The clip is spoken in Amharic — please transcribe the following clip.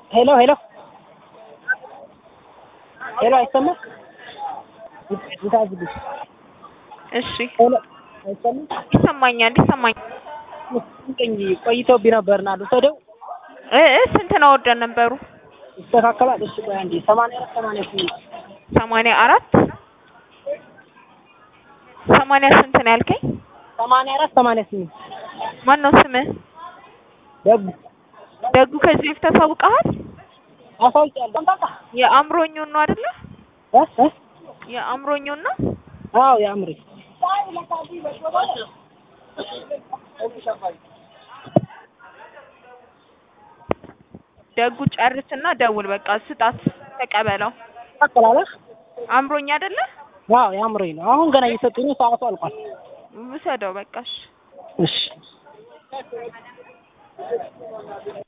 ሄሎ ሄሎ ሄሎ አይሰማም? ይታዝልሽ እሺ ሄሎ አይሰማም? ይሰማኛል ይሰማኛል ቀኝ ቆይቶብኝ ነበርና ልውሰደው እ እ ስንት ነው ወርደን ነበሩ ይስተካከላል። እሺ ቆይ አንዴ ሰማንያ አራት ሰማንያ ስምንት ሰማንያ አራት ሰማንያ ስንት ነው ያልከኝ ሰማንያ አራት ሰማንያ ስምንት ማን ነው ስምህ ደጉ ደጉ ከዚህ በፊት ታሳውቀሃል አሳውቂያለሁ። የአእምሮኙን ነው አይደለ እ እ የአእምሮኙን ነው አዎ ያምሪ ደጉ ጨርስና ደውል በቃ ስጣት ተቀበለው ታቀላለህ? አእምሮኝ አይደለ አዎ ያምሪ ነው። አሁን ገና እየሰጡኝ ሰዓቱ አልቋል። ውሰደው በቃ እሺ እሺ